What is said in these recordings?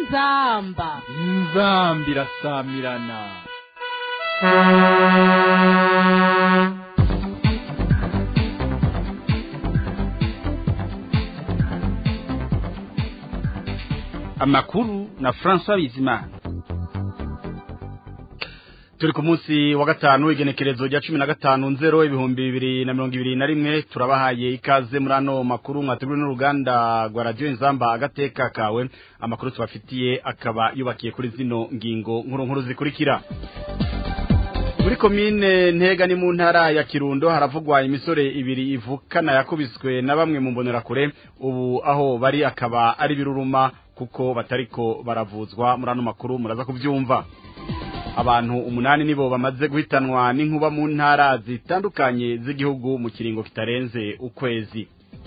inzamba inzamba irasamirana amakuru na François Bizimana turi ku munsi wa gatanu igenekerezo rya cumi na gatanu nzero ibihumbi bibiri na mirongo ibiri na rimwe turabahaye ikaze muri ano makuru mwateguriwe n'uruganda rwa radiyo inzamba agateka kawe amakuru tubafitiye akaba yubakiye kuri zino ngingo nkuru nkuru zikurikira muri komine ntega ni mu ntara ya kirundo haravugwa imisore ibiri ivukana yakubiswe na bamwe mu mbonerakure ubu aho bari akaba ari biruruma kuko batariko baravuzwa muri ano makuru muraza kubyumva abantu umunani nibo bamaze guhitanwa n'inkuba mu ntara zitandukanye z'igihugu mu kiringo kitarenze ukwezi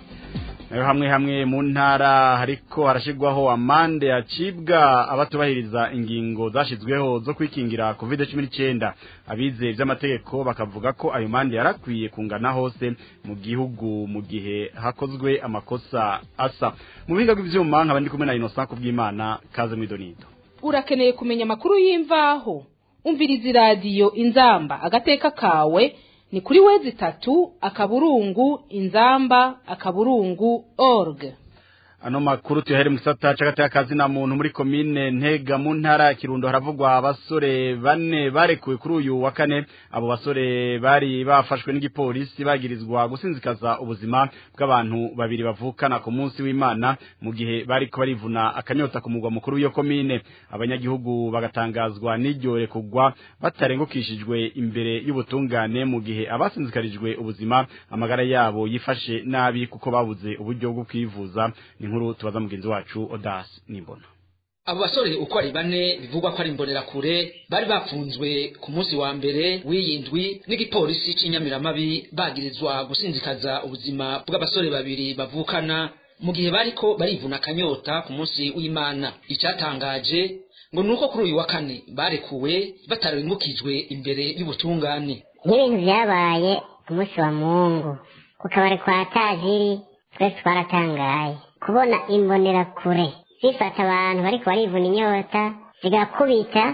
nayo hamwe hamwe mu ntara hariko harashigwaho amande yacibwa abatubahiriza ingingo zashizweho zo kwikingira covid cumi n'icyenda abize vy'amategeko bakavuga ko ayo mande yarakwiye kungana hose mu gihugu mu gihe hakozwe amakosa asa mu bihinga bw'ivyuma nkaba ndi kumwe na Innocent kubw'Imana kaze mwidonido urakeneye kumenya amakuru y'imvaho umviriza iradiyo inzamba agateka kawe ni kuri wezi itatu akaburungu inzamba akaburungu org ano makuru tuyahere mu gisata c'agateka kazi na muntu muri komine ntega mu ntara ya kirundo haravugwa abasore bane barekuwe kuri uyu wa kane abo basore bari bafashwe n'igipolisi bagirizwa gusinzikaza ubuzima bw'abantu babiri bavukana ku munsi w'imana mu gihe bariko barivuna akanyota ku mugwa mukuru w'iyo komine abanyagihugu bagatangazwa n'iryo rekugwa batarengukishijwe imbere y'ubutungane mu gihe abasinzikarijwe ubuzima amagara yabo yifashe nabi kuko babuze uburyo bwo kwivuza inkuru tubaza mugenzi wacu Odas Nimbona abo basore uko ari bane bivugwa ko ari imbonerakure bari bafunzwe ku munsi wa mbere w'iyindwi n'igipolisi c'inyamiramabi bagirizwa gusinzikaza ubuzima bw'abasore babiri bavukana mu gihe bariko barivuna akanyota ku munsi w'imana icatangaje ngo nuko kuri uyu wa kane barekuwe batarengukijwe imbere y'ubutungane nk'ibintu vyabaye ku munsi wa mungu ku kabari kwa tajiri twese twaratangaye kubona imbonerakure zifata abantu bariko barivuna inyota zigakubita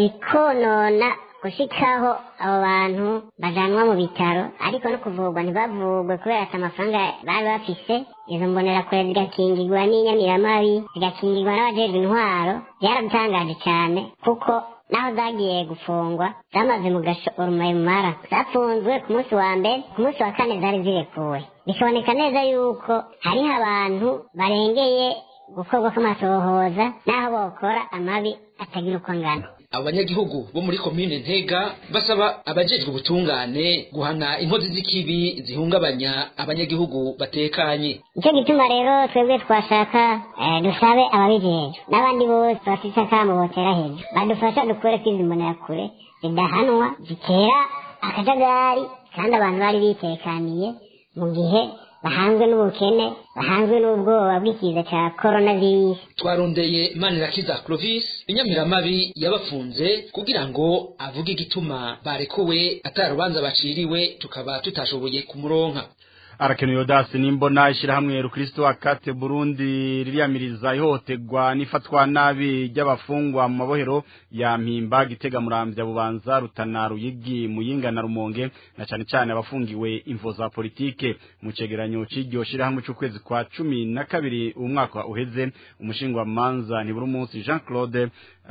zikonona gushikaho abo bantu bajanwa mu bitaro ariko no kuvurwa ntibavurwe kubera ati amafaranga bari bafise izo mbonerakure zigakingirwa n'inyamiramabi zigakingirwa n'abajejwe intwaro byaradutangaje cyane kuko naho zagiye gufungwa zamaze mu gashorumayumara zafunzwe ku munsi wa mbere ku munsi wa kane zari zirekuwe bikaboneka neza yuko hariho abantu barengeye gukorwa kw'amasohoza n'aho bokora amabi atagira uko angana abo banyagihugu bo muri komine ntega basaba abajejwe ubutungane guhana inkozi z'ikibi zihungabanya abanyagihugu batekanye nicyo gituma rero twebwe twashaka eh, dusabe ababijejwe n'abandi bose bafise akamo botera hejuru badufasha dukore kwizi mbonerakure zidahanwa zitera akajagari kandi abantu bari bitekaniye mu gihe bahanzwe n'ubukene bahanzwe n'ubwoba bw'ikiza cya coronavirus twarondeye manirakiza clovis inyamiramabi yabafunze kugira ngo avuge igituma barekuwe atarubanza baciriwe tukaba tutashoboye kumuronka arakenuye odasi nimbona ishyirahamwe rukristo akate burundi ririyamiriza ihohoterwa n'ifatwa nabi ry'abafungwa mu mabohero ya mpimba gitega muramvya bubanza rutana ruyigi muyinga na rumonge na cane cane abafungiwe imvo za politike mu cegeranyo c'iryo shirahamwe c'ukwezi kwa cumi na kabiri umwaka uheze umushingwa manza ntiburi umunsi jean claude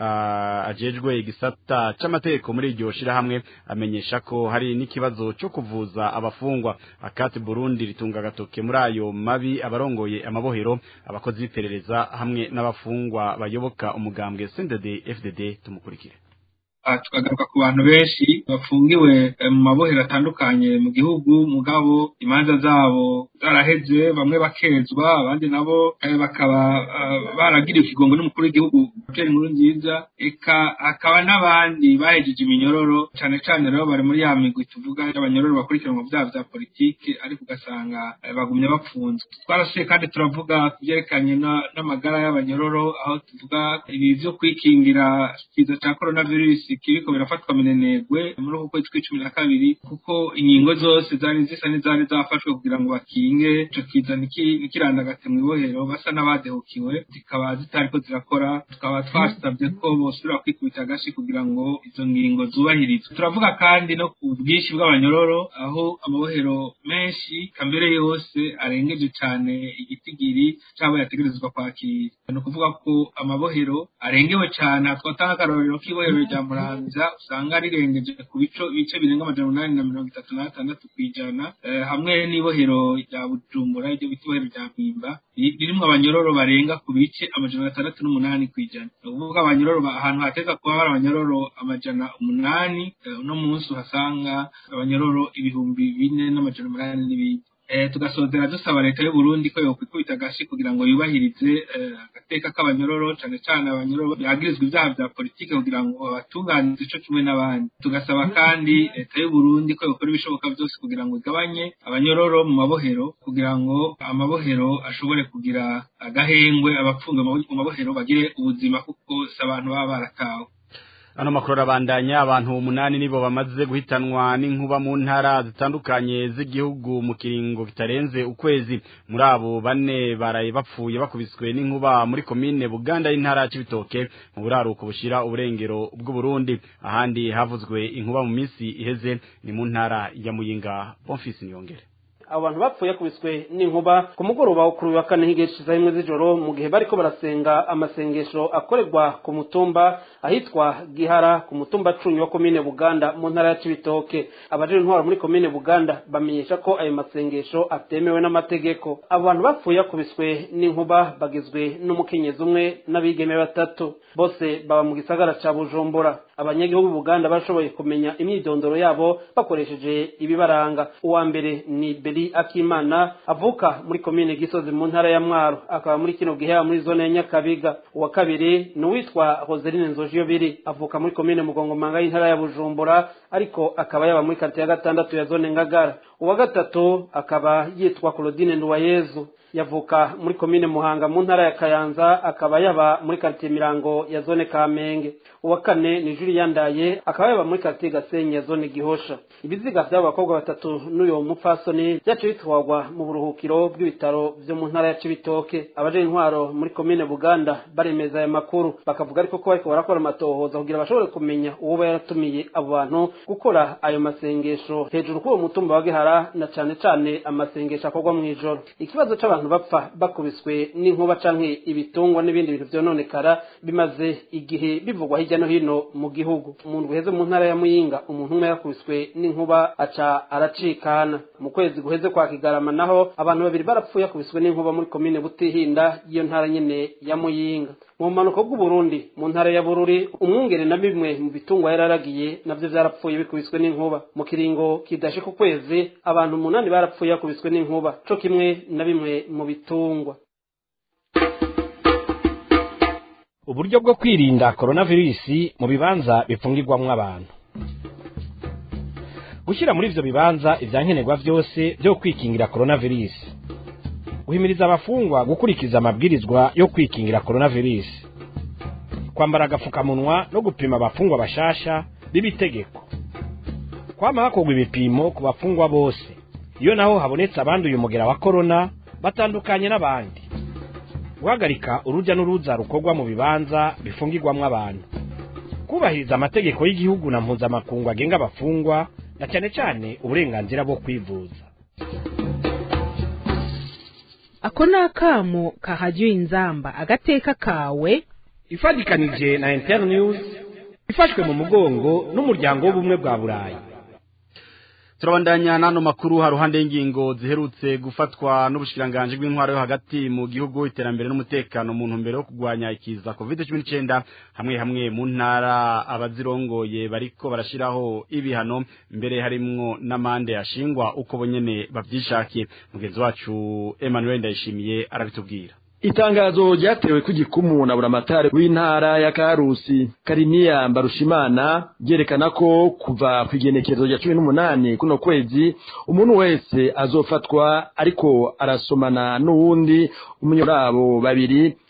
uh, ajejwe igisata c'amategeko muri iryo shirahamwe amenyesha ko hari n'ikibazo co kuvuza abafungwa akate burundi ritunga agatoke muri ayo mabi abarongoye amabohero abakozi b'iperereza hamwe n'abafungwa bayoboka umugambwe CNDD FDD tumukurikire tukagaruka ku bantu benshi bafungiwe mu mabohero atandukanye mu gihugu mugabo imanza zabo zaraheze bamwe bakezwa abandi nabo bakaba baragiriwe ikigongo n'umukuru w'igihugu Pierre Nkurunziza eka hakaba n'abandi bahejeje iminyororo cyane cyane rero bari muri ya migwi tuvuga y'abanyororo bakurikiranwa mu byaha bya politiki ariko ugasanga bagumye bapfunzwe twarasuye kandi turavuga ku byerekanye n'amagara y'abanyororo aho tuvuga ibi byo kwikingira ikiza cya coronavirus bikiriko birafatwa minenegwe muri uku kwezi kw'icumi na kabiri kuko ingingo zose zari zisa n'izari zafashwe kugira ngo bakinge ico kiza ntikirandagate mw'ibohero basa n'abadehukiwe zikaba zitariko zirakora tukaba twasabye ko bosubira kwikubita agashi kugira ngo izo ngingo zubahirizwe turavuga kandi no ku bwinshi bw'abanyororo aho amabohero menshi kambere yose arengeje cane igitigiri c'abo yategerezwa kwakira ni ukuvuga ko amabohero arengewe cane twatanga akarorero k'ibohero rya muramvya usanga rirengeje ku bico bice birenga amajana umunani na mirongo itatu n'atandatu kw'ijana eh, hamwe n'ibohero rya bujumbura iryo bita ibohero rya mpimba ririmwo abanyororo barenga ku bice amajana atandatu n'umunani kw'ijana ni ukuvuga abanyororo ahantu hateza kuba hari abanyororo amajana umunani uno munsi uhasanga abanyororo ibihumbi bine n'amajana umunani n'ibindi tugasozera dusaba leta y'u Burundi ko yokwikubita agashi kugira ngo yubahirize agateka k'abanyororo cane cane abanyororo bagirizwa ivyaha vya politike kugira ngo babatunganize ico kimwe n'abandi tugasaba kandi leta y'u Burundi ko yokora ibishoboka vyose kugira ngo igabanye abanyororo mu mabohero kugira ngo amabohero ashobore kugira agahengwe abapfunga mu mabohero bagire ubuzima kuko si abantu baba baratawe ano makuru arabandanya abantu umunani nibo bamaze guhitanwa n'inkuba mu ntara zitandukanye z'igihugu mu kiringo kitarenze ukwezi muri abo bane baraye bapfuye bakubiswe n'inkuba muri komine Buganda y'intara y'Ibitoke mu buraruko bushira uburengero bw'u Burundi ahandi havuzwe inkuba mu minsi iheze ni mu ntara ya Muyinga Bonfils Niyongere abo bantu bapfuye yakubiswe n'inkuba ku mugoroba wo kuri uyu wa kane h'igihe c'isaha imwe z'ijoro mu gihe bariko barasenga amasengesho akorerwa ku mutumba ahitwa gihara ku mutumba cumi wa komine buganda mu ntara ya cibitoke abajejwe intwaro muri komine buganda bamenyesha ko ayo masengesho atemewe n'amategeko abo bantu bapfuye yakubiswe n'inkuba bagizwe n'umukenyezi umwe n'abigeme batatu bose baba mu gisagara ca bujumbura abanyagihugu buganda bashoboye kumenya imyidondoro yabo bakoresheje ibibaranga uwa mbere ni beri akimana avuka muri komine gisozi mu ntara ya mwaro akaba muri kino gihe muri zone ya nyakabiga uwa kabiri ni uwitwa roseline nzojiyo biri avuka muri komine mugongomanga y'intara ya bujumbura ariko akaba yaba muri karitsiye ya gatandatu ya zone ngagara uwa gatatu akaba yitwa claudine nduwayezu yavuka muri komine muhanga mu ntara ya kayanza akaba yaba muri karitsiye mirango ya zone kamenge uwa kane ni juri yandaye akaba yaba muri karitsiye gasenyi ya zone gihosha ibiziga vy'abo bakobwa batatu n'uyo mupfasoni vyaciye bitwarwa mu buruhukiro bw'ibitaro vyo mu ntara ya cibitoke abaje intwaro muri komine buganda baremeza aya makuru bakavuga ariko ko bariko barakora amatohoza kugira bashobore kumenya uwo yaratumiye abo bantu gukora ayo masengesho hejuru k'uwo mutumba wa gihara na cane cane amasengesho akorwa mw'ijoro ikibazo c'abantu bapfa bakubiswe n'inkuba canke ibitungwa n'ibindi bintu vyononekara bimaze igihe bivugwa hirya no hino mu gihugu umuntu guheze mu ntara ya muyinga umuntu umwe yakubiswe n'inkuba aca aracikana mu kwezi guheze kwa kigarama naho abantu babiri barapfuye yakubiswe n'inkuba muri komine butihinda y'iyo ntara nyene ya muyinga mu mpanuka bw'uburundi mu ntara ya bururi umwungere na bimwe mu bitungwa yararagiye navyo vyarapfuye bikubiswe n'inkuba mu kiringo kidashika ukwezi abantu umunani barapfuye yakubiswe n'inkuba co kimwe na bimwe mu bitungwa uburyo bwo kwirinda koronavirusi mu bibanza bifungirwamwo abantu gushyira muri ivyo bibanza ivyankenerwa vyose vyo kwikingira koronavirusi guhimiriza abafungwa gukurikiza amabwirizwa yo kwikingira koronavirusi kwambara agafukamunwa no gupima abafungwa bashasha b'ibitegeko kwama hakorwa ibipimo ku bafungwa bose iyo naho habonetse abanduye umugera wa korona batandukanye n'abandi guhagarika urujya n'uruza rukorwa mu bibanza bifungirwamwo abantu kubahiriza amategeko y'igihugu na mpuzamakungu agenga abafungwa na cyane cyane uburenganzira bwo kwivuza ako ni akamo kahajya inzamba agateka kawe ifatikanije na internews ifashwe mu mugongo n'umuryango w'ubumwe bwa burayi turabandanya n'ano makuru haruhande y'ingingo ziherutse gufatwa n'ubushikiranganje bw'intwaro yo hagati mu gihugu iterambere n'umutekano mu ntumbero yo kurwanya ikiza covid cumi n'icyenda hamwe hamwe mu ntara abazirongoye bariko barashiraho ibihano mbere harimwo n'amande yashingwa uko bonyene bavyishakiye mugenzi wacu Emmanuel Ndayishimiye arabitubwira itangazo ryatewe ku gikumu na buramatari w'intara ya karusi kariniya mbarushimana ryerekana ko kuva ku igenekerezo rya cumi n'umunani kuno kwezi umuntu wese azofatwa ariko arasomana n'uwundi umunyurabo babiri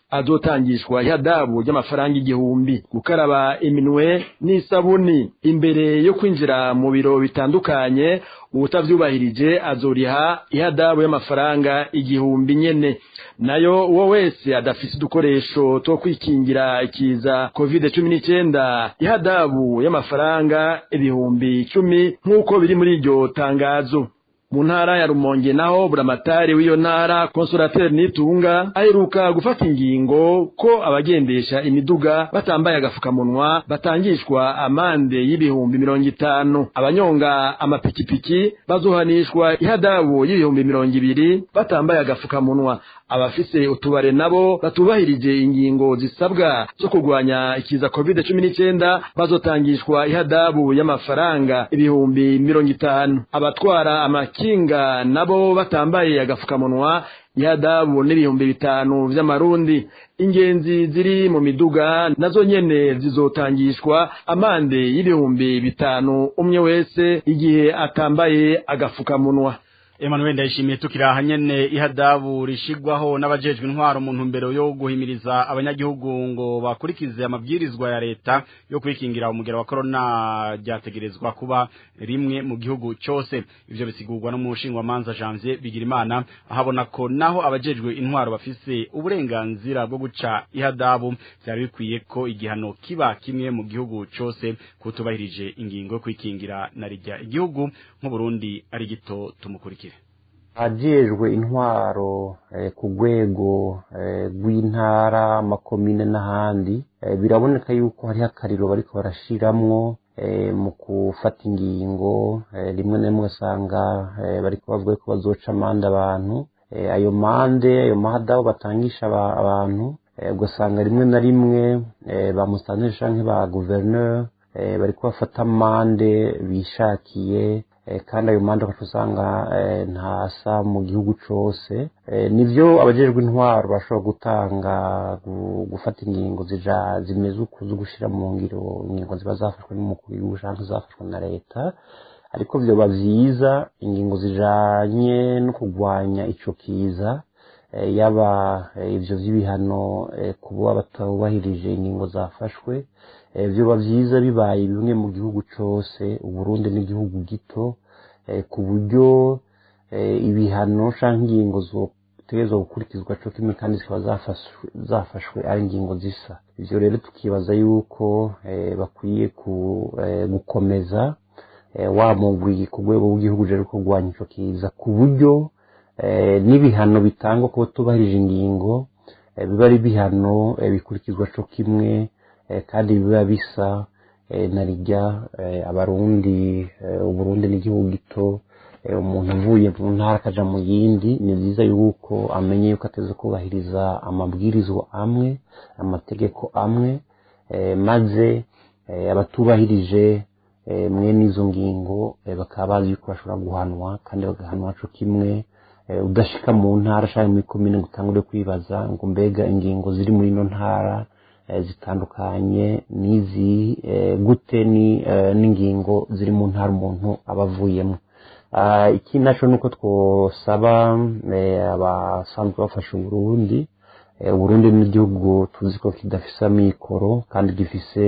azotangishwa ihadabu ry'amafaranga igihumbi gukaraba iminwe n'isabuni imbere yo kwinjira mu biro bitandukanye uwutavyubahirije azoriha ihadabu y'amafaranga igihumbi nyene nayo uwo wese adafise udukoresho two kwikingira ikiza covid cumi n'icyenda ihadabu y'amafaranga ibihumbi icumi nk'uko biri muri iryo tangazo mu ntara ya rumonge naho buramatari w'iyo ntara konsolateri nitunga aheruka gufata ingingo ko abagendesha imiduga batambaye agafukamunwa batangishwa amande y'ibihumbi mirongo itanu abanyonga amapikipiki bazohanishwa ihadabu y'ibihumbi mirongo ibiri batambaye agafukamunwa abafise utubare nabo batubahirije ingingo zisabwa zo kurwanya ikiza covid cumi n'icyenda bazotangishwa ihadabu y'amafaranga ibihumbi mirongo itanu abatwara amakinga nabo batambaye agafukamunwa ihadabu n'ibihumbi bitanu vy'amarundi ingenzi ziri mu miduga nazo nyene zizotangishwa amande y'ibihumbi bitanu umwe wese igihe atambaye agafukamunwa Emmanuel ndayishimiye tukiraha nyene ihadabu rishigwaho n'abajejwe intwaro mu ntumbero yo guhimiriza abanyagihugu ngo bakurikize amabwirizwa ya leta yo kwikingira umugera wa corona ryategerezwa kuba rimwe mu gihugu cyose ivyo bisigurwa no mu nshinga manza Janvier Bigirimana ahabona ko naho abajejwe intwaro bafise uburenganzira bwo guca ihadabu byari bikwiye ko igihano kiba kimwe mu gihugu cyose kutubahirije ingingo yo kwikingira na rijya igihugu nk'u Burundi ari gito tumukurikira ajejwe intwaro ku rwego rw'intara amakomine n'ahandi biraboneka yuko hariho akariro bariko barashiramwo mu gufata ingingo rimwe na rimwe usanga bariko bavuga ko bazoca amande abantu ayo mande ayo mahadabu batangisha abantu ugasanga rimwe na rimwe ba musitanteri canke ba guverineri bariko bafata amande bishakiye kandi ayo manda ugaca usanga ntasa mu gihugu cyose nibyo abajejwe intwaro bashobora gutanga gufata ingingo zimeze uko zo gushyira mu ngiro ingingo ziba zafashwe n'umukuru w'igihugu cyangwa zafashwe na leta ariko byoba byiza ingingo zijanye no kurwanya ico kiza yaba ibyo by'ibihano kuba batubahirije ingingo zafashwe byoba byiza bibaye bimwe mu gihugu cyose uburundi n'igihugu gito ku buryo ibihano cyangwa ingingo zotegerezwa gukurikizwa cyo kimwe kandi zikaba zafashwe ari ingingo zisa ibyo rero tukibaza yuko bakwiye gukomeza wa mugwi ku rwego rw'igihugu rero kurwanya icyo kiza ku buryo n'ibihano bitangwa kuba tubahirije ingingo biba ari ibihano bikurikizwa cyo kimwe kandi biba bisa na rijya abarundi uburundi n'igihugu gito umuntu uvuye mu ntara akaja mu yindi ni byiza yuko amenye yuko ateze kubahiriza amabwirizwa amwe amategeko amwe maze abatubahirije mwene izo ngingo bakaba bazi yuko bashobora guhanwa kandi bagahanwa co kimwe udashika mu ntara cyangwa muri komine ngo utangure kwibaza ngo mbega ingingo ziri muri ino ntara zitandukanye n'izi gute n'ingingo ziri mu ntara umuntu aba avuyemo ikindi naco ni uko twosaba abasanzwe bafasha uburundi uburundi n'igihugu tuzi ko kidafise amikoro kandi gifise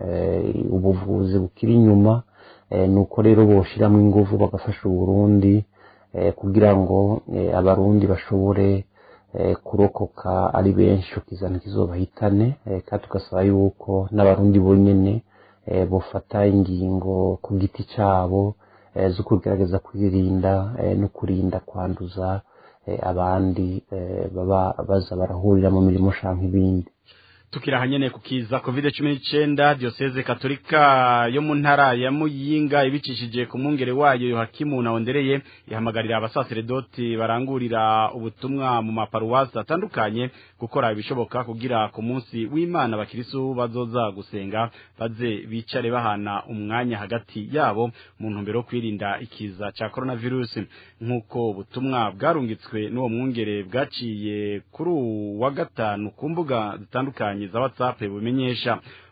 ubuvuzi bukiri inyuma ni uko rero boshiramo ingufu bagafasha uburundi kugira ngo abarundi bashobore kurokoka ari benshi ukizana kizobahitane kandi tugasaba yuko n'abarundi bonyene bofata ingingo ku giti cyabo zo kugerageza kwirinda no kurinda kwanduza abandi baba baza barahurira mu mirimo shanka ibindi tukira hanyene kukiza covid 19 diocese katolika yo mu ntara ya Muyinga ibicishije ku mungere wayo Yohakimu na Ondereye ihamagarira abasaseredoti barangurira ubutumwa mu maparuwasi atandukanye gukora ibishoboka kugira ku munsi w'Imana abakirisu bazoza gusenga baze bicare bahana umwanya hagati yabo mu ntumbero kwirinda ikiza ca coronavirus nkuko ubutumwa bwarungitswe n'uwo mwungere bwaciye kuri wa gatanu ku mbuga zitandukanye za WhatsApp bumenyesha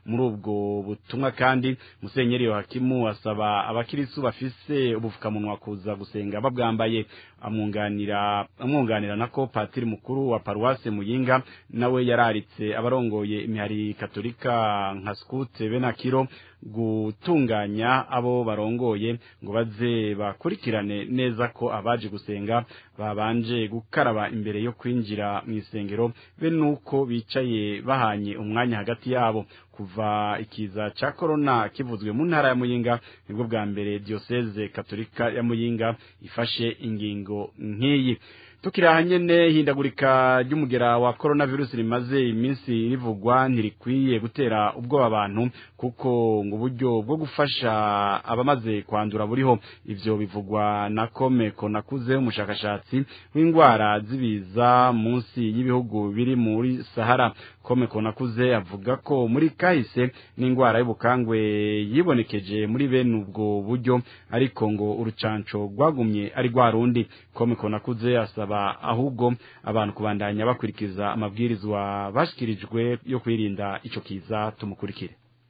muri ubwo butumwa kandi musenyeri Yohakimu asaba abakirisu bafise ubufukamunwa kuza gusenga babwambaye amwunganira amwunganira nako patiri mukuru wa paruwase muyinga nawe yararitse abarongoye imihari katolika nka skute benakiro gutunganya abo barongoye ngo baze bakurikirane neza ko abaje gusenga babanje gukaraba imbere yo kwinjira mu isengero be nuko bicaye bahanye umwanya hagati yabo kuva ikiza ca corona kivuzwe mu ntara ya Muyinga nibwo bwa mbere diocese katolika ya Muyinga ifashe ingingo nk'iyi tukira nyene hindagurika ry'umugera wa coronavirus rimaze iminsi rivugwa ntirikwiye gutera ubwoba abantu kuko ngo uburyo bwo gufasha abamaze kwandura buriho ivyo bivugwa na Komeko nakuze umushakashatsi w'indwara zibiza munsi y'ibihugu biri muri Sahara Komeko nakuze avuga ko muri kahise n'indwara y'ubukangwe yibonekeje muri bene ubwo buryo ariko ngo urucanco rwagumye ari rwarundi Komeko nakuze asaba ahubwo abantu kubandanya bakurikiza amabwirizwa bashikirijwe yo kwirinda ico kiza tumukurikire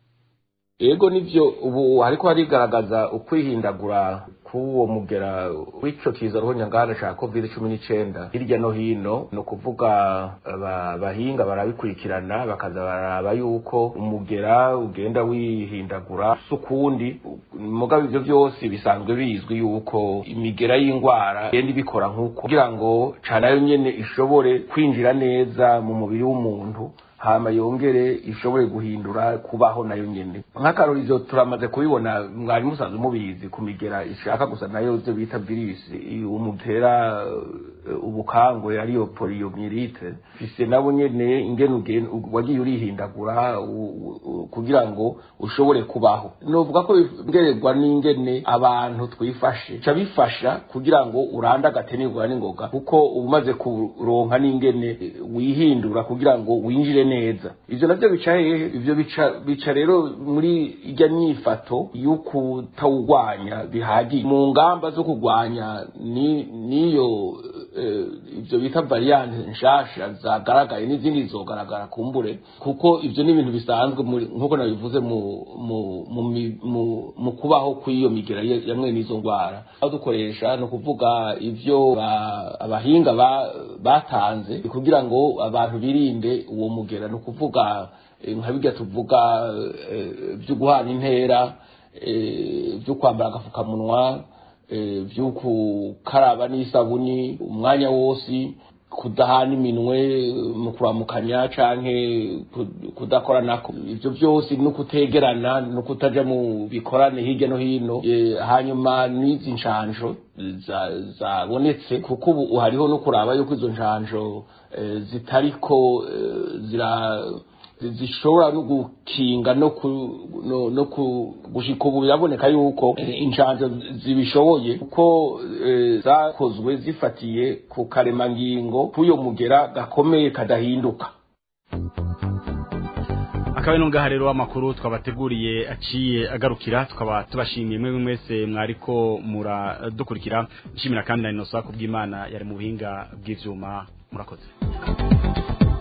ego nivyo ubu hariko harigaragaza ukwihindagura k'uwo mugera w'ico kiza ruhonyangana ca covid cumi n'icenda hirya no hino ni ukuvuga abahinga barabikurikirana bakaza baraba yuko umugera ugenda wihindagura sukundi mugabo ivyo vyose bisanzwe bizwi yuko imigera y'ingwara igenda ibikora nk'uko kugira ngo canayo nyene ishobore kwinjira neza mu mubiri w'umuntu hama yongere ishobore guhindura kubaho nayo nyene nk'akarori ivyo turamaze kubibona mwari musanzwe mubizi ku migera ishaka gusa nayo ivyo bita virusi umutera ubukangwe ariyo poliyomyelite fise nabo nyene ingene wagiye urihindagura kugira ngo ushobore kubaho novuga ko bigererwa n'ingene abantu twifashe ca bifasha kugira ngo urande agatenirwa n'ingoga kuko umaze kuronka n'ingene wihindura kugira ngo winjire neza ivyo navyo bica hehe ivyo bica bica rero muri irya nyifato y'ukutawugwanya bihagije mu ngamba zo kugwanya ni niyo ivyo bita variante nshasha zagaragaye n'izindi zogaragara kumbure kuko ivyo ni ibintu bisanzwe nk'uko nabivuze mu mu mu mu kubaho kw'iyo migera yamwe n'izo ngwara aho dukoresha ni ukuvuga ivyo abahinga batanze kugira ngo abantu birinde uwo mugera ni ukuvuga nka bijya tuvuga byo guhana intera byo kwambara agapfukamunwa byo gukaraba n'isabuni umwanya wose kudahana iminwe mu kuramukanya canke kudakoranako ivyo byose no kutegerana no kutaja mu bikorane hirya no hino hanyuma n'izi nshanjo zabonetse kuko ubu hariho no kuraba yuko izo nshanjo zitariko zira zishobora no gukinga no ku no, no gushika ubu biraboneka yuko inshanjo zibishoboye kuko e, zakozwe zifatiye ku karemangingo k'uyo mugera gakomeye kadahinduka akabe nungaha rero amakuru twabateguriye aciye agarukira tukaba tubashimiye mwe mwese mwariko muradukurikira nshimira kandi na inosa kubw'imana yari mu buhinga bw'ivyuma murakoze